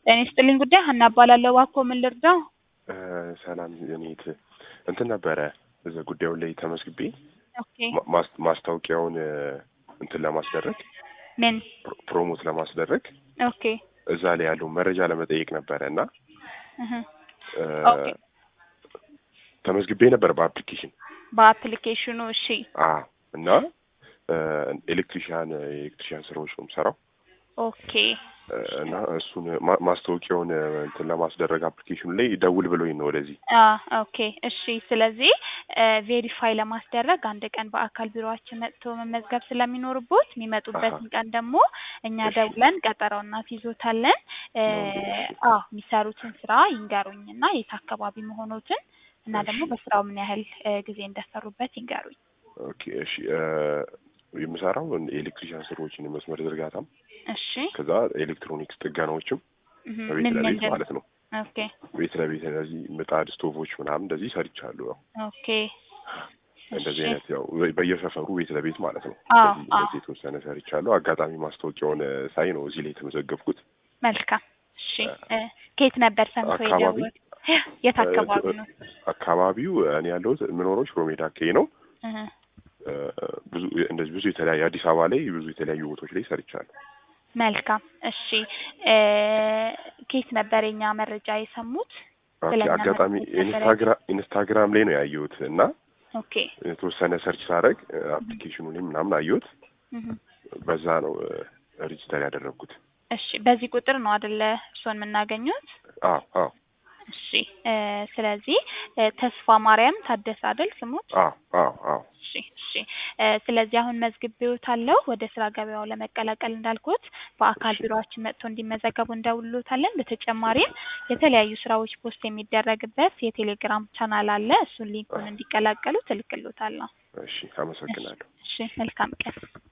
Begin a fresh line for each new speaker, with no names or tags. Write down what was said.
ጤና ይስጥልኝ ጉዳይ ሀና እባላለሁ። እባክዎ ምን ልርዳው?
ሰላም እኔት እንትን ነበረ እዛ ጉዳዩ ላይ ተመዝግቤ
ኦኬ
ማ- ማስ- ማስታወቂያውን እንትን ለማስደረግ
ምን?
ፕሮ- ፕሮሞት ለማስደረግ
ኦኬ
እዛ ላይ ያለው መረጃ ለመጠየቅ ነበረ እና
እህ
እ፣
ኦኬ
ተመዝግቤ ነበር በአፕሊኬሽን
በአፕሊኬሽኑ እሺ
አ እና ኤሌክትሪሽያን የኤሌክትሪሽያን ስራዎች ነው የምሰራው
ኦኬ
እ፣ እና እሱን ማ- ማስታወቂያውን እንትን ለማስደረግ አፕሊኬሽኑ ላይ ደውል ብሎኝ ነው ወደዚህ
አ ኦኬ እሺ። ስለዚህ ቬሪፋይ ለማስደረግ አንድ ቀን በአካል ቢሮአችን መጥቶ መመዝገብ ስለሚኖርቦት የሚመጡበትን ቀን ደግሞ እኛ
እሺ።
ደውለን ቀጠሮ እናስይዞታለን። እ፣
እሺ።
አዎ የሚሰሩትን ስራ ይንገሩኝና የት አካባቢ መሆኖትን እና ደግሞ
እሺ።
በስራው ምን ያህል እ፣ ጊዜ እንደሰሩበት ይንገሩኝ።
ኦኬ እሺ እ፣ የምሰራው የኤሌክትሪሽያን ስራዎችን የመስመር ዝርጋታም
እሺ
ከዛ ኤሌክትሮኒክስ ጥገናዎችም
እህ፣
በቤት
ምን
ለቤት
ምንድን
ማለት ነው።
ኦኬ
ቤት ለቤት እነዚህ ምጣድ፣ ስቶቮች ምናምን እንደዚህ ሰርቻለሁ። ያው
ኦኬ
እንደዚህ
እሺ
አይነት ያው በ- በየሰፈሩ ቤት ለቤት ማለት ነው።
አዎ
እንደዚህ
አዎ
እንደዚህ የተወሰነ ሰርቻለሁ። አጋጣሚ ማስታወቂያውን እ፣ ሳይ ነው እዚህ ላይ የተመዘገብኩት።
መልካም እሺ እ፣ ከየት ነበር ሰምቶ
አካባቢ
የደወል የት አካባቢ ነው?
አካባቢው እኔ ያለሁት የምኖረው ሽሮ ሜዳ አካባቢ ነው።
እህ፣
እ፣ ብዙ እንደዚህ ብዙ የተለያዩ አዲስ አበባ ላይ ብዙ የተለያዩ ቦታዎች ላይ ሰርቻለሁ።
መልካም እሺ እ፣ ከየት ነበር የኛ መረጃ የሰሙት?
ኦኬ
ስለኛ
አጋጣሚ
መረጃ ነበር
ኢንስታግራም ኢንስታግራም ላይ ነው ያየሁት እና
ኦኬ
የተወሰነ ሰርች ሳደርግ አፕሊኬሽኑ ላይ ምናምን አየሁት።
እህ፣
በዛ ነው ሬጅስተር ያደረግኩት።
እሺ በዚህ ቁጥር ነው አይደለ እርስዎን የምናገኙት?
አዎ አዎ
እሺ እ፣ ስለዚህ እ፣ ተስፋ ማርያም ታደሰ አይደል ስሙት?
አዎ አዎ አዎ
እሺ እሺ እ፣ ስለዚህ አሁን መዝግቤዎታለሁ። ወደ ስራ ገበያው ለመቀላቀል እንዳልኩት በአካል
እሺ።
ቢሮአችን መጥቶ እንዲመዘገቡ እንደውሎታለን። በተጨማሪም የተለያዩ ስራዎች ፖስት የሚደረግበት የቴሌግራም ቻናል አለ። እሱን ሊንኩን እንዲቀላቀሉ ትልክሎታለሁ።
እሺ አመሰግናለሁ።
እሺ መልካም ቀን።